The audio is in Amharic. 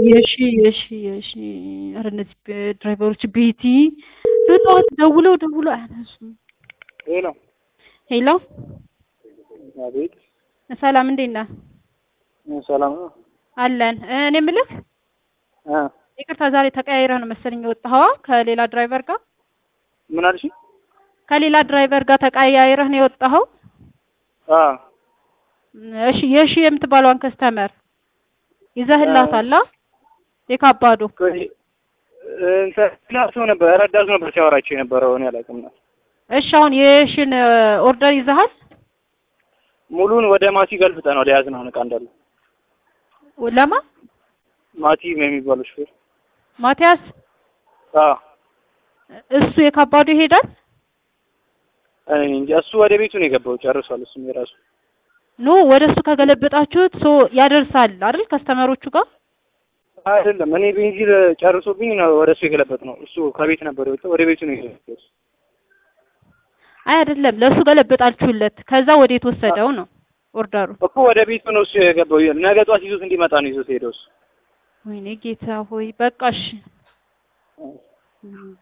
የሺ የሺ የሺ ኧረ እነዚህ ብ- ድራይቨሮች ቤቲ በጠዋት ደውለው ደውለው አያነሱም። ሄሎ ሄሎ አቤት ሰላም እንዴት ነህ? ሰላም ነው አለን እ እኔ የምልህ እ ይቅርታ ዛሬ ተቀያይረህ ነው መሰለኝ የወጣኸዋ ከሌላ ድራይቨር ጋር ምን አልሽ? ከሌላ ድራይቨር ጋር ተቀያይረህ ነው የወጣኸው? አ እሺ የሺ የምትባለዋን ከስተመር ይዘህላታል? አ የካባዶ ቆይ እንትን ሌላ ሰው ነበር ረዳት ነበር ሲያወራቸው የነበረው እኔ አላውቅም ነው። እሺ አሁን የሺን ኦርደር ይዘሃል? ሙሉን ወደ ማቲ ገልብጠን ወደ ያዝነው እቃ እንዳለ ለማ ማቲ የሚባለው ሹፌር ማቲያስ አ እሱ የካባዶ ይሄዳል? እኔ እንጃ እሱ ወደ ቤቱ ነው የገባው ጨርሷል። እሱም የራሱ ኖ ወደ እሱ ከገለበጣችሁት ሶ ያደርሳል አይደል ከስተመሮቹ ጋር አይደለም እኔ ቤንዚል ጨርሶብኝ ነው ወደ እሱ የገለበጥ ነው። እሱ ከቤት ነበር የወጣው ወደ ቤቱ ነው የገባው። አይ አይደለም ለእሱ ገለበጣችሁለት ከዛ ወደ የተወሰደው ነው ኦርደሩ እኮ ወደ ቤቱ ነው እሱ የገባው። ነገ ጧት ይዞት እንዲመጣ ነው ይዞት ሄደው እሱ ወይኔ ጌታ ሆይ በቃ እሺ